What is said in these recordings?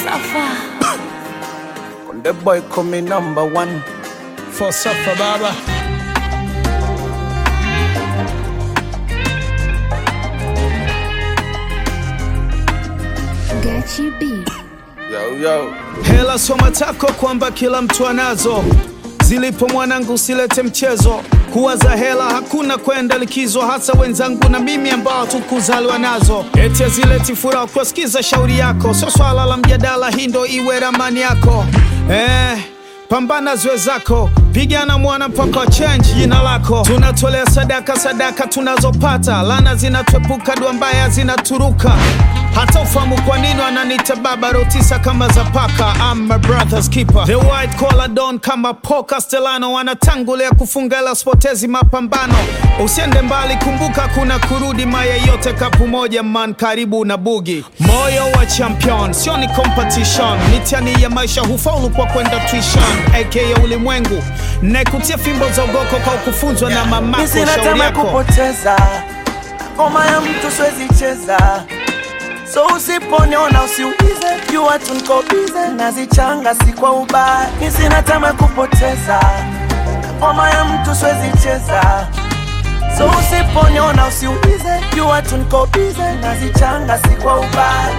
Safa. The boy coming number one. For Safa Baba. Gachi B. Yo, yo. Hela soma tako kwamba kila mtu anazo, zilipo mwanangu usilete mchezo. Kuwaza hela hakuna kwenda likizo, hasa wenzangu na mimi ambao tukuzaliwa nazo. Eti hazileti furaha kuwasikiza shauri yako, sio swala la mjadala, hii ndo iwe ramani yako eh. Pambana zwe zako, pigana mwana mpaka change jina lako. Tunatolea sadaka, sadaka tunazopata, lana zinatwepuka, dua mbaya zinaturuka. Hata ufahamu kwa nini wananiita baba rotisa kama za paka. I'm my brother's keeper, the white collar don kama Paul Castellano, wanatangulia kufunga ila spotezi mapambano. Usiende mbali, kumbuka kuna kurudi, maya yote kapu moja man, karibu na bugi. Moyo wa champion sio ni competition, mitihani ya maisha hufaulu kwa kwenda tuition, aka ulimwengu naikutia fimbo za ugoko kwa kufunzwa na mamako. Mimi sina Shauri tamaa yako kupoteza ngoma ya mtu siwezi cheza, so usiponiona usiulize, jua tu niko bize, nazichanga si kwa ubaya. Mimi sina tamaa kupoteza ngoma ya mtu siwezi cheza, so usiponiona usiulize, jua tu niko bize, nazichanga si kwa ubaya.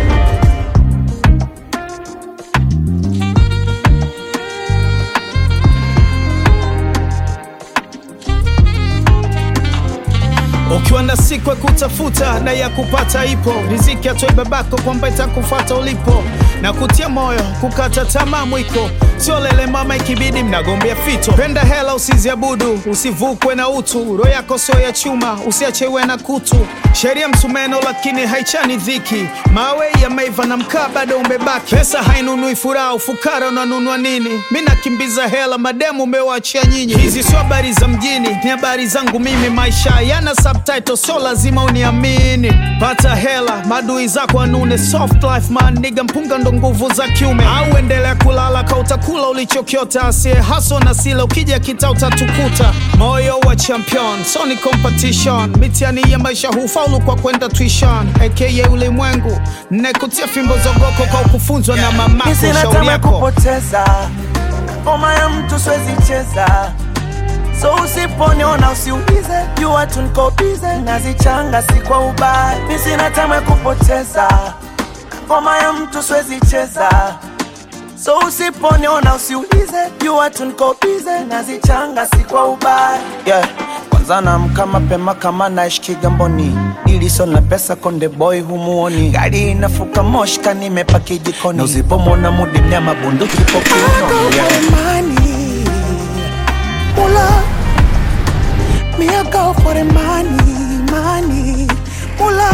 Ukiwa na siku ya kutafuta na ya kupata ipo, riziki atoe babako kwamba itakufata ulipo, na kutia moyo kukata tamaa mwiko, sio lele mama, ikibidi mnagombea fito. Penda hela usiziabudu, usivukwe na utu, roho yako sio ya chuma, usiachewe na kutu. Sheria msumeno lakini haichani dhiki, mawe yameiva na mkaa bado umebaki. Pesa hainunui furaha, ufukara unanunua nini? Mi nakimbiza hela, mademu umewaachia nyinyi. Hizi sio habari za mjini, ni habari zangu mimi. Maisha yana subtitle, sio lazima uniamini. Pata hela, madui zako anune. Soft life man, niga mpunga ndo nguvu za kiume. Au endelea kulala ka utakula ulichokiota, asiye haso na sila, ukija kita utatukuta. Moyo wa champion, so ni competition. Mitihani ya maisha hufaulu kwa kwenda tuition, aka ulimwengu. Nekutia fimbo zogoko kwa kufunzwa na mamako. Mimi sina Shauri tamaa yako kupoteza ngoma ya mtu siwezi cheza, so usiponiona usiulize, jua tu niko bize, nazichanga si kwa ubaya. Mimi sina tamaa kupoteza ngoma ya mtu siwezi cheza, so usiponiona usiulize, jua tu niko bize, nazichanga si kwa ubaya. Yeah. Kwanza naamka mapema kama naishi Kigamboni, iliso na pesa konde boy humuoni, gari inafuka moshka nimepaki jikoni, na usipomwona mudi mnyama bunduki po kiunoni. Yeah. money. Mula. Me I go for the money, money. Mula.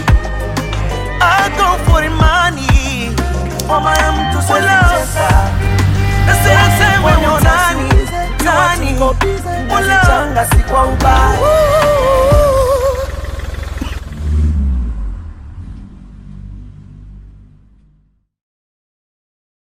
I go for the money. Mama ya mtu siwezi cheza. Nasema sema ni nani, nani. Mula. Changa si kwa ubaya.